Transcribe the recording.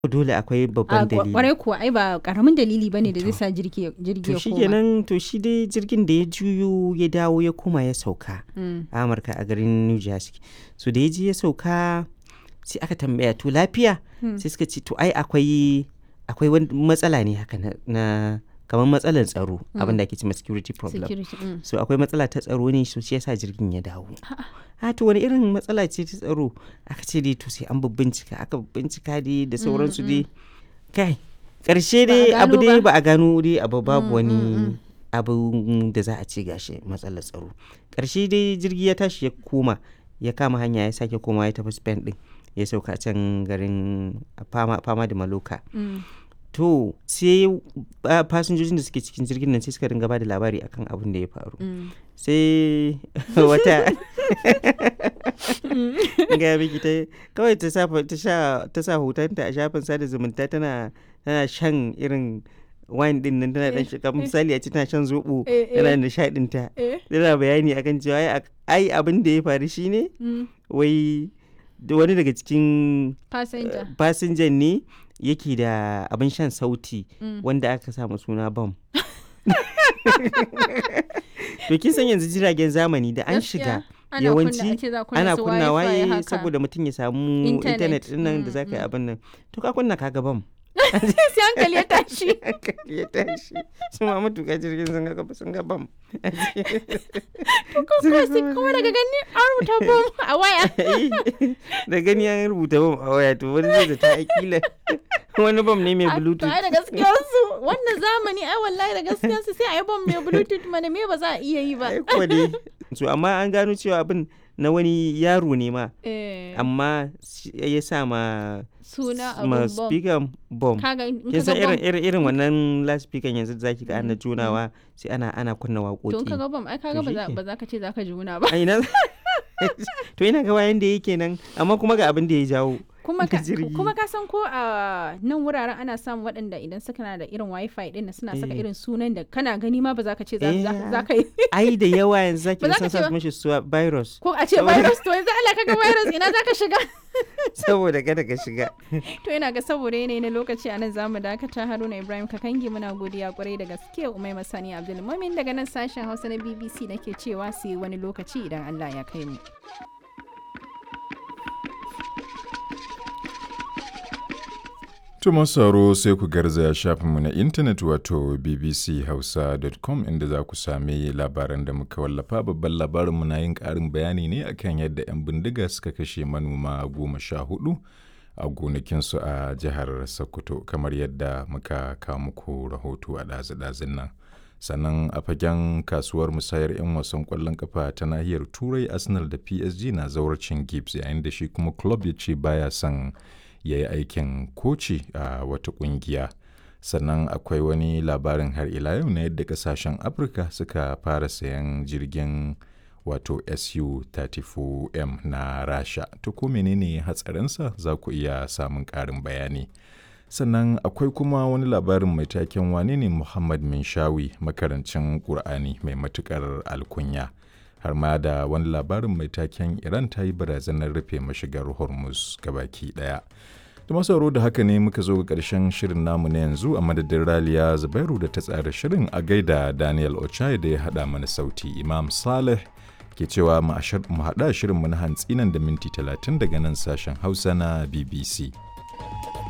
dole akwai a babban dalili kwarai kuwa ai ba karamin dalili bane da zai sa jirgi ya- jirgi to ya shi koma kenan to shi dai jirgin da ya juyo ya dawo ya koma ya sauka Mm. a amurka a garin new jersey so da ya je ya sauka sai aka tambaya to lafiya Hmm. sai suka ce to ai akwai akwai wani matsala ne haka na, na kamar matsalar tsaro abin da ake cewa security problem security mm. so akwai matsala ta tsaro ne so shi yasa jirgin ya dawo a to wani irin matsala ce ta tsaro aka ce dai to sai an bincika aka bincika dai da sauransu dai kai karshe Ba a dai abu gano dai ba? ba a gano dai abu babu Mm, wani mm, mm. abu da za a ce gashi matsalar tsaro karshe dai jirgi ya tashi ya koma ya kama hanya ya sake koma ya tafi spain din ya sauka can garin fama, fama da maloka Mm. to sai ah, fasinjojin da suke cikin jirgin nan sai suka ringa ba da labari akan abin da ya faru Mm. sai wata ga miki ta kawai ta sa ta sha ta sa hotonta a shafin sada zumunta tana tana shan irin wine din nan tana dan shiga misali a ce tana shan zobo Eh, eh. tana nishadin ta Eh. tana bayani akan cewa ai ak- ai abin da ya faru shine Mm. wai da wani daga cikin passenger fasinjan ne yake da abin shan sauti Mm. wanda aka samu suna bam to kin san yanzu jiragen zamani da an Gaskiya, shiga ana yawanci kunna- ake za kunna ana su kunna wifi waye haka. saboda mutum ya samu Internet. intanet din nan da Mm, za ka yi mm. abin nan to ka kunna kaga bam sai hankali ya tashi hankali ya tashi su ma matuƙa jirgin sun ga sun ga bam kuma sai kuma daga gani an rubuta bom a waya da gani an rubuta bam a waya to wani zai zata akila wani bam ne mai A- to bluetooth ai da gaskiyar su wannan zamani ai wallahi da gaskiyar su sai a yi bom mai bluetooth mana me ba za a iya yi ba ai kuwa dai so amma an gano cewa abin na wani yaro ne ma Eh, amma shi- ya sa ma suna ma abun bom speaker bom kaga in kin ka san ga bom irin irin irin wannan loudspeaker yanzu da zaki ga ana junawa sai ana ana kunna to in ka waƙoƙi ga bom ai kaga To ba za shike. ba za ka ce za ka juna ba a ina to ina ga wayan da yake nan amma kuma ga abin da ya jawo kuma da ka jirgi. kuma ka san ko a nan wuraren ana samun waɗanda idan suka na da irin wifi din nan suna saka Eh. irin sunan da kana gani ma ba za ka ce za Eh. za- za ka yi ai da yawa yanzu zaki Ba ga za ka sun ce sa ba. mishi suwa virus ko a ce Saboda- virus to yanzu Allah kaga virus ina za ka shiga saboda kada ka shiga to ina ga saboda yanayi na lokaci a nan zamu dakata Haruna Ibrahim Kakangi muna godiya kwarai da gaske Umai Masani Abdul Mumin daga nan sashen Hausa na BBC nake cewa sai wani lokaci idan Allah ya kai mu Tuma sauro sai ku garzaya shafinmu na intanet wato bbchausa.com inda za ku sami labaran da muka wallafa babban labarinmu na yin ƙarin bayani ne akan yadda 'yan bindiga suka kashe manoma goma sha hudu a gonakinsu a jihar Sokoto kamar yadda muka kawo muku rahoto a ɗazu-ɗazun nan. Sannan a fagen kasuwar musayar 'yan wasan ƙwallon kafa ta nahiyar Turai Arsenal da PSG na zauracin Gibbs yayin da shi kuma club ya ce baya son ya yi aikin koci a wata kungiya sannan akwai wani labarin har ila yau na yadda kasashen afirka suka fara sayan jirgin wato su-34m na rasha to ko menene hatsarinsa za ku iya samun ƙarin bayani sannan akwai kuma wani labarin mai taken wane ne muhammad minshawi makarancin ƙur'ani mai matuƙar alkunya har ma da wani labarin mai taken iran ta yi barazanar rufe mashigar hormuz gabaki daya da masauro da haka ne muka zo ga ƙarshen shirin namu na yanzu a madadin raliya zubairu da ta tsara shirin a gaida daniel ochai da ya haɗa mana sauti imam saleh ke cewa mu haɗa shirin mu na hantsi nan da minti 30 daga nan sashen hausa na bbc